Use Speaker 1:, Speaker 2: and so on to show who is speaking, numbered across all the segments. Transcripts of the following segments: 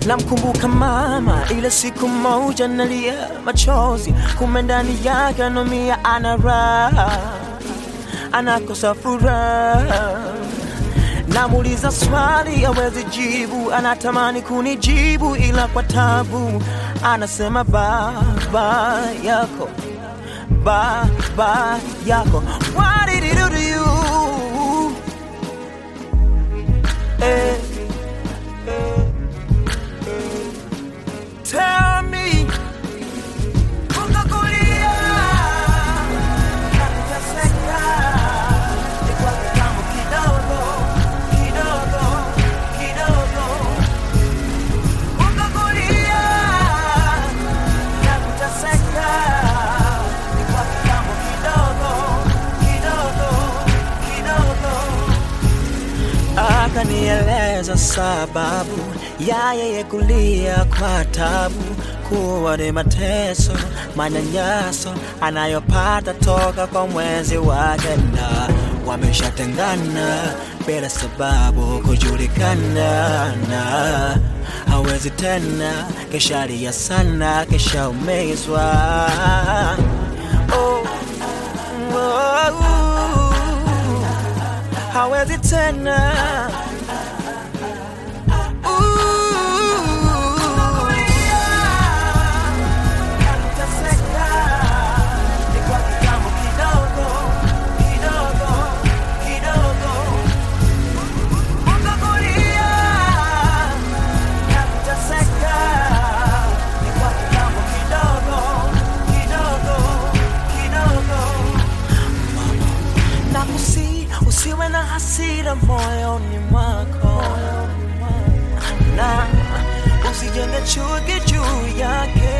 Speaker 1: namkumbuka mama ile siku moja nalia machozi kume ndani yake anomia ana raha anakosa furaha namuuliza swali awezi jibu anatamani kunijibu ila kwa tabu anasema baba yako baba yako what did he do to you eh, eh, eh. tell me ukakulia na kuteseka ni kwa kitambo kidogo kidogo kidogo ukakulia na kuteseka ni kwa kitambo kidogo kidogo kidogo akanieleza sababu ya yeye kulia kwa tabu kuwa ni mateso manyanyaso anayopata toka kwa mwenzi wake na wameshatengana bila sababu kujulikana na hawezi tena keshalia sana keshaumizwa oh, oh, hawezi tena nakusi usiwe na hasira moyoni mwako na usijenge chuki juu yake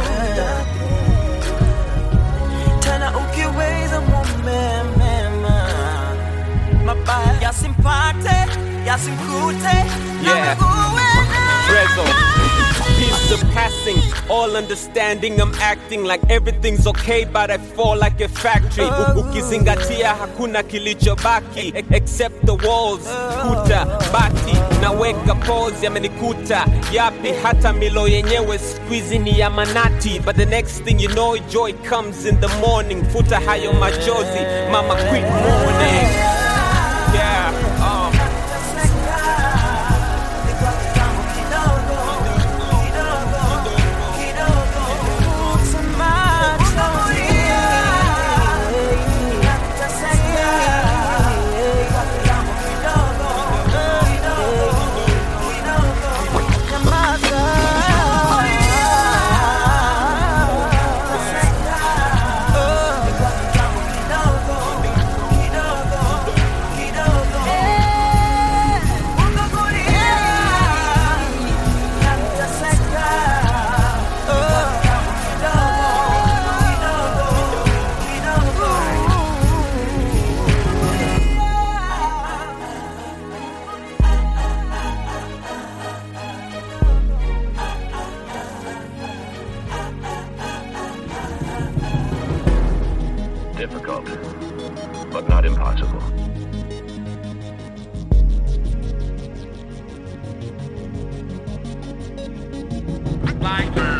Speaker 1: tena ukiweza mume mema mabaya yasimpate yasimkute na
Speaker 2: Yeah.
Speaker 1: mguwe
Speaker 2: Rezo. Peace surpassing all understanding. I'm acting like everything's okay, but I fall like a factory. U- Ukizingatia hakuna kilichobaki e- except the walls, kuta, bati. Naweka pause yamenikuta yapi, hata milo yenyewe squeezy ni ya manati. But the next thing you know, joy comes in the morning. Futa hayo machozi, mama quit mourning. Yeah, uh.
Speaker 3: Difficult, but not impossible.
Speaker 4: Like